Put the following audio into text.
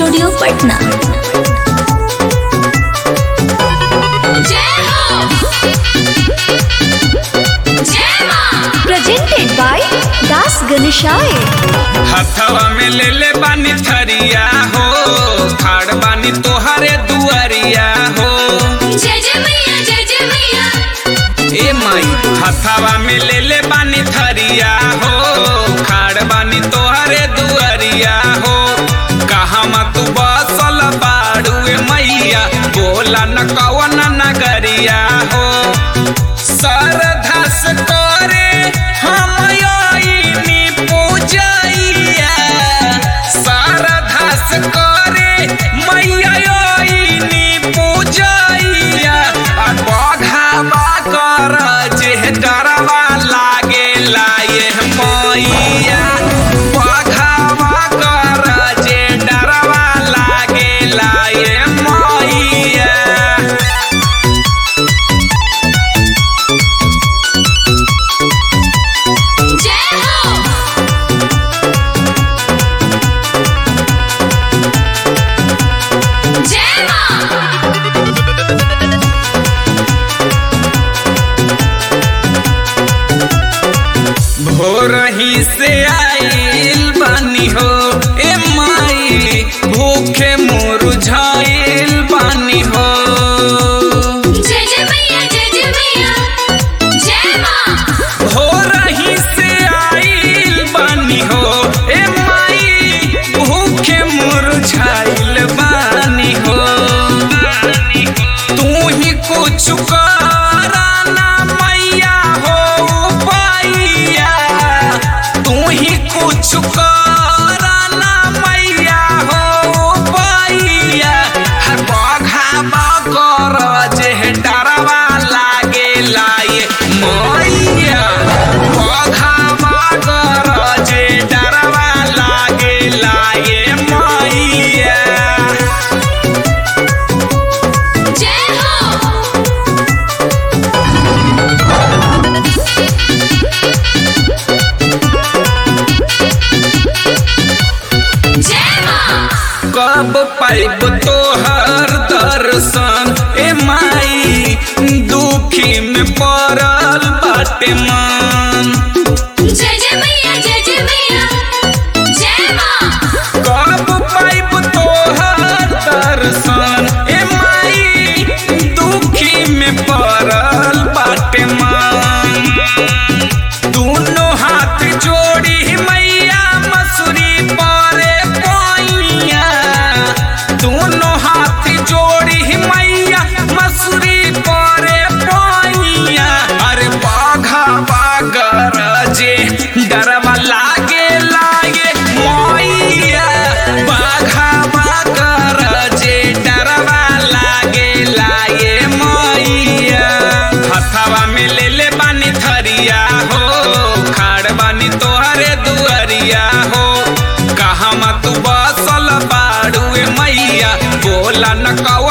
studio Patna presented by Das गणेशाय हथवा में ले ले बानी थरिया हो खाड़ बानी तोहरे दुआरिया हो ए माई हथवा में ले ले बानी थरिया हो खाड़ बानी तोहरे दुआरिया हो कहवा तू बसल बाड़ू ए मैया बोला न कवन नगरिया हो सरधस करे हम आईनी पूजैया सरधस करे मैया आईनी पूजैया आ बघावा कर जे डरवा लागे लाए मैया बघावा कर जे डरवा लागे लाए मैया भोरही से आइल बानी हो ए माई भूखे मुरझाइल बानी हो भोरही से आइल बानी हो ए माई भूखे मुरझाइल बानी हो तू ही कुछ कराना मैया हो पाइया तू ही कुछ कराना मैया हो पाइया हर बघावा कर जे डरवा लागे लाए मैया बघावा कर जे डरवा लागे लाए मैया कब पाइब तोहर दर्शन ए माई दुखी में पड़ल बाटे मन कब पाइब तोहर दर्शन ए माई दुखी में पड़ल बाटे मन दोनों हाथ जोड़ी मैया मसूरी पारे पाइया दोनों हाथ जोड़ी मैया मसूरी पारे पाइया अरे बाघा बागर जे डरवा लागे लागे मैया बाघा बागर जे डरवा लागे लागे मैया हथवा में ले ले बानी थरिया हो खाड़ बानी तोहरे दुआरिया हो कहवा तू बसल बाड़ू ए मैया बोला न कौ